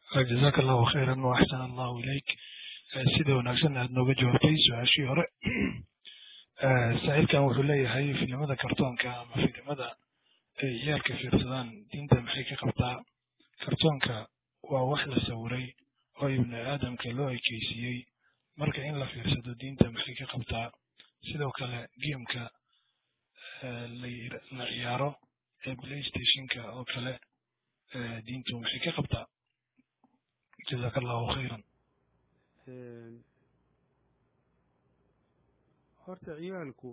jazaaka allahu khayran wa axsana allahu ilayk sida wanaagsan aad nooga jawaabtay su-aashii hore saa'ilkan wuxuu leeyahay filimada kartoonka ama filimada ay ciyaalka fiirsadaan diinta maxay ka qabtaa kartoonka waa wax la sawiray oo ibni aadamka loo ekeysiiyey marka in la fiirsado diinta maxay ka qabtaa sidoo kale gameka la ciyaaro ee playstationka oo kale diintu maxay ka qabtaa jazaaka allahu khayran horta ciyaalku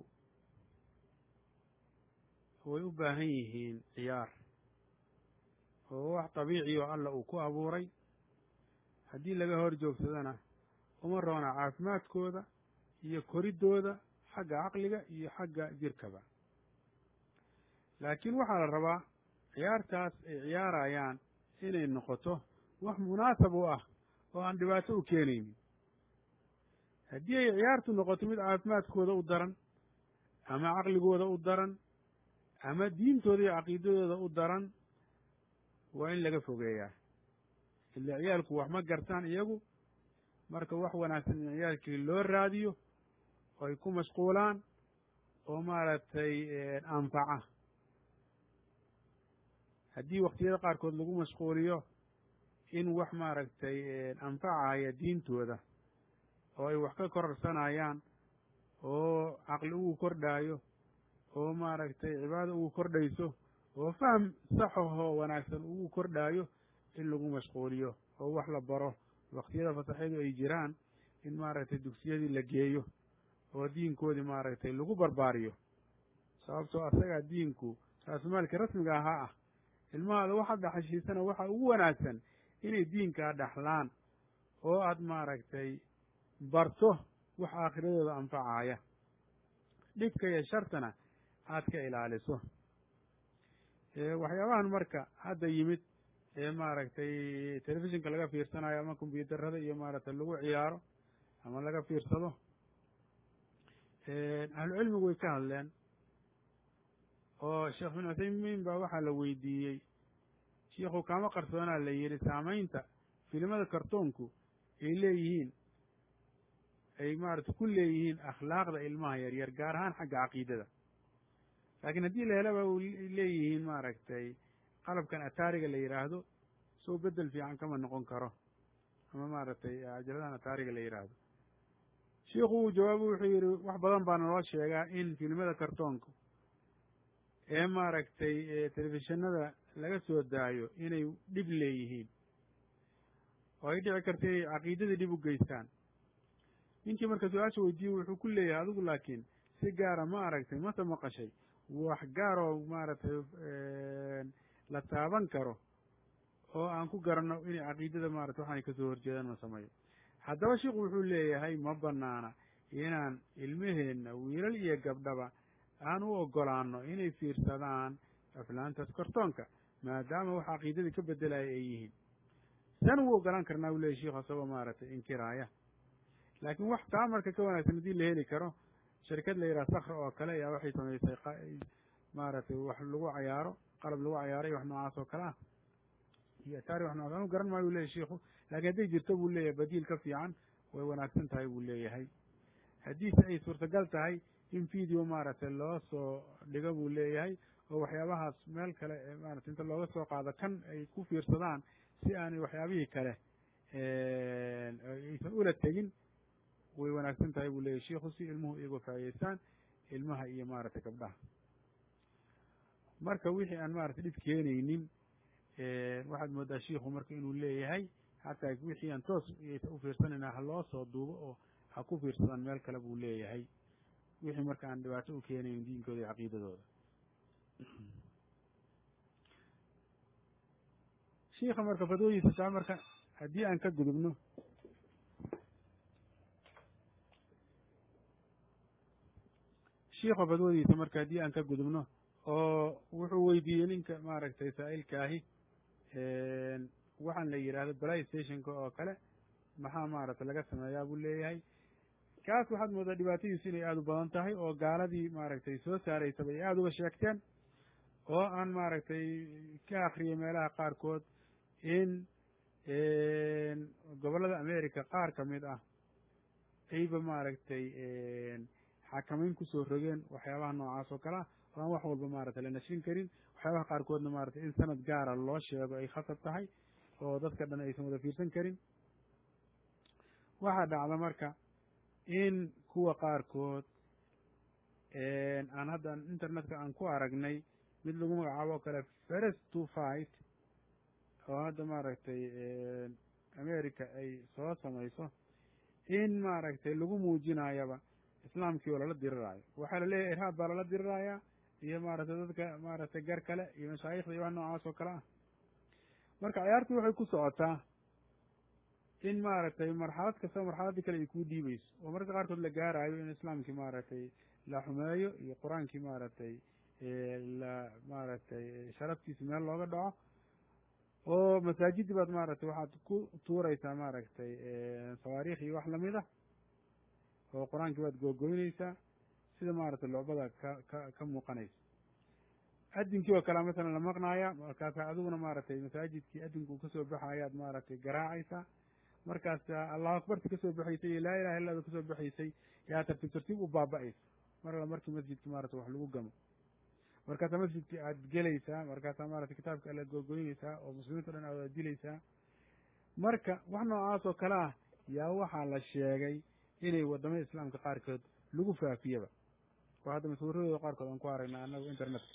way u baahan yihiin ciyaar oo wax dabiici oo alla uu ku abuuray haddii laga hor joogsadana uma roona caafimaadkooda iyo koriddooda xagga caqliga iyo xagga jirkaba laakiin waxaa la rabaa ciyaartaas ay ciyaarayaan inay noqoto wax munaasab u ah oo aan dhibaato u keenaynin haddii ay ciyaartu noqoto mid caafimaadkooda u daran ama caqligooda u daran ama diintooda iyo caqiidadooda u daran waa in laga fogeeyaa ila ciyaalku wax ma gartaan iyagu marka wax wanaagsan in ciyaalkii loo raadiyo oo ay ku mashquulaan oo maaragtay anfaca haddii waktiyada qaarkood lagu mashquuliyo in wax maaragtay anfacaya diintooda oo ay wax ka kororsanayaan oo caqli ugu kordhaayo oo maaragtay cibaado ugu kordhayso oo faham saxahoo wanaagsan ugu kordhaayo in lagu mashquuliyo oo wax la baro waktiyada fasaxyadu ay jiraan in maaragtay dugsiyadii la geeyo oo diinkoodii maaragtay lagu barbaariyo sababtoo asagaa diinku raasumaalka rasmiga ahaa ah ilmahaada waxaad dhaxashiisana waxa ugu wanaagsan inay diinkaa dhaxlaan oo aad maaragtay barto wax aakhiradooda anfacaaya dhibka iyo shartana aad ka ilaaliso waxyaabahan marka hadda yimid ee maaragtay telefishinka laga fiirsanayo ama kombyuutarada iyo maaragtay lagu ciyaaro ama laga fiirsado ahlucilmigu way ka hadleen oo sheekh bin cuthaymiin baa waxaa la weydiiyey shiikhu kaama qarsoonaa la yidhi saamaynta filimada kartoonku ay leeyihiin ay maaragtay ku leeyihiin akhlaaqda ilmaha yaryar gaar ahaan xagga caqiidada laakiin haddii la helaba leeyihiin maaragtay qalabkan ataariga la yidhaahdo soo bedel fiican kama noqon karo ama maaragtay ajaladahan ataariga la yidhaahdo shiikhu uu jawaabo wuxuu yidhi wax badan baa naloo sheegaa in filimada kartoonka ee maaragtay telefishinada laga soo daayo inay dhib leeyihiin oo ay dhici karta inay caqiidadii dhib u geystaan ninkii marka su-aasha weydiiyey wuxuu ku leeyahay adigu laakiin si gaara ma aragtay mase maqashay wax gaar oo maaragtay la taaban karo oo aan ku garanno inay caqiidada maarata waxaanay kasoo horjeedaan ma sameeyo haddaba sheikhu wuxuu leeyahay ma banaana inaan ilmaheenna wiilal iyo gabdhaba aan u ogolaano inay fiirsadaan aflaantaas kartoonka maadaama wax caqiidadii ka bedelaya ay yihiin san ugu ogolaan karnaa u leyahy sheikhu asagoo maaragtay inkiraaya laakiin wax taa marka ka wanaagsan haddii la heli karo shirkad la yidhaha sakra oo kale ayaa waxay samaysay maaragtay wax lagu cayaaro qalab lagu cayaaro iyo wax noocaas oo kale ah iyo ataari wax nocaas anu garan maayo u leyahy shiikhu laakiin hadday jirto buu leeyahay badiil ka fiican way wanaagsan tahay buu leeyahay haddiise ay suurtagal tahay in video maaragtay loo soo dhigo buu leeyahay oo waxyaabahaas meel kale maarata inta looga soo qaado kan ay ku fiirsadaan si aanay waxyaabihii kale aysan ula tegin way wanaagsan tahay buu leeyahy shiikhu si ilmuhu iyago faa'idaystaan ilmaha iyo maaragtay gabdhaha marka wixii aan maaragtay dhib keenaynin waxaad moodaa shiikhu marka inuu leeyahay xataa wixii aan toos u fiirsanayna ha loo soo duubo oo ha ku fiirsadaan meel kale buu leeyahay wixii marka aan dhibaato u keenaynin diinkooda iyo caqiidadooda shiika marka fadwadiisa saa marka haddii aan ka gudubno shiika fadwadiisa marka haddii aan ka gudubno oo wuxuu weydiiyey ninka maaragtay saa'ilkaahi waxaan la yidhaahdo play stationka oo kale maxaa maaragtay laga sameeyaa buu leeyahay kaas waxaad moodaa dhibaatadiisu inay aada u badan tahay oo gaaladii maaragtay soo saaraysaba ay aada uga sheegteen oo aan maaragtay ka akriyay meelaha qaarkood in gobollada america qaar ka mid ah ayba maaragtay xakamayn kusoo rogeen waxyaabaha noocaas oo kale ah oo aan wax walba maaragtay la nashrin karin waxyaabaha qaarkoodna maaragtay in sanad gaara loo sheego ay khasab tahay oo dadka dhan aysan wada fiirsan karin waxaa dhacda marka in kuwa qaarkood aan hadda internetka aan ku aragnay mid lagu magacaabo oo kale first to fight oo hadda maaragtay america ay soo samayso in maaragtay lagu muujinayaba islaamkii oo lala diriraayo waxaa laleeyahay irhaab baa lala dirirayaa iyo maaragtay dadka maaragtay gar kale iyo mashaayikhda iyo wax noocaas oo kale ah marka ciyaartii waxay ku socotaa in maaragtay marxalad kastaba marxaladdii kale ay kuu dhiibayso oo mararka qaarkood la gaaraayo in islaamkii maaragtay la xumeeyo iyo qur-aankii maaragtay la maaragtay sharaftiisa meel looga dhaco oo masaajidii baad maaragtay waxaad ku tuuraysaa maaragtay sawaariikh iyo wax lamid ah oo qur-aankii baad googoynaysaa sida maaragtay lucbada ka ka ka muuqanaysa adinkii oo kalea masalan la maqnaaya markaasa adiguna maaragtay masaajidkii adinku uu kasoo baxayaad maaragtay garaacaysaa markaas allahu akbarti kasoo baxaysay iyo laa ilaha illada kasoo baxaysay yaa tartiib tartiib u baaba'aysa mar alla markii masjidki maratay wax lagu gamo markaasaa masjidkii aad gelaysaa markaasaa maratay kitaabka alla googoynaysaa oo muslimiinta o dhan aad dilaysaa marka wax noocaas oo kale ah yaa waxaa la sheegay inay waddamada islaamka qaarkood lagu faafiyaba oo hadda maswiradooda qaarkood aan ku aragnay annagu internetka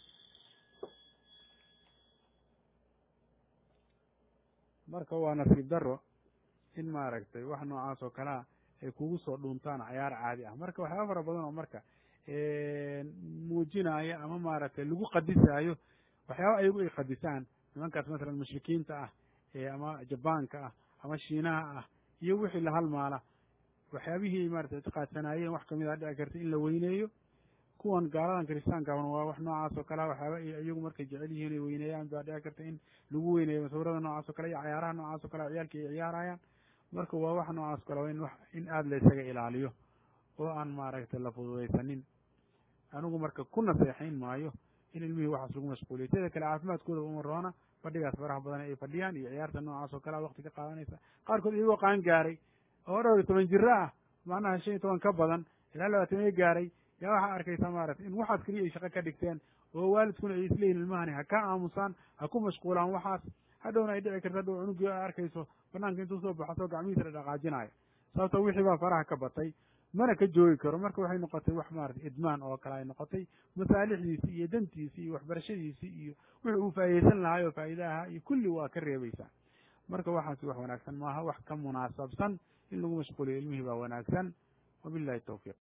marka waa nasiib daro in maaragtay wax noocaas oo kalea ay kugu soo dhuuntaan cayaar caadi ah marka waxyaaba fara badan oo marka muujinaya ama maaragtay lagu qadisaayo waxyaaba ayagu ay qadisaan nimankaas masalan mushrikiinta ah ama jabaanka ah ama shiinaha ah iyo wixii la halmaala waxyaabihii ay maratay ictiqaadsanaayeen wax kamid a dhici karta in la weyneeyo kuwan gaaladan kiristaankaahuna waa wax noocaas oo kalea waxyaaba iyagu markay jecel yihiin ay weyneeyaan baa dhici karta in lagu weyneeyo masawirada noocaas o kale iyo cayaaraha noocaas o kale ciyaalki ay ciyaarayaan marka waa wax noocaas o kale waa in wax in aada la isaga ilaaliyo oo aan maaragtay la fududaysanin anigu marka ku naseexayn maayo in ilmihii waxaas lagu mashquuliyo teeda kale caafimaadkooda uma roona fadhigaas faraha badan ay fadhiyaan iyo ciyaarta noocaas oo kalea wakti ka qaadanaysa qaarkood iyagoo qaan gaaray oo dhowr iyo toban jiro ah macnaha shan iyo toban ka badan ilaa labaataniyo gaaray yaa waxaa arkaysaa maaragtay in waxaas keliya ay shaqo ka dhigteen oo waalidkuna ay isleeyihin ilmahani ha ka aamusaan ha ku mashquulaan waxaas hadhowna ay dhici karto hadhow cunugii a arkayso banaanka intuu soo baxo soo gacmihiisa la dhaqaajinayo sababto wixii baa faraha ka batay mana ka joogi karo marka waxay noqotay wax maarata idmaan oo kale ay noqotay masaalixdiisii iyo dantiisii iyo waxbarashadiisii iyo wixii uu faa'idaysan lahaay oo faa'iida ahaa iyo kulli waa ka reebaysaa marka waxaasi wax wanaagsan maaha wax ka munaasabsan in lagu mashquuliyo ilmihii baa wanaagsan wabillahi tawfiiq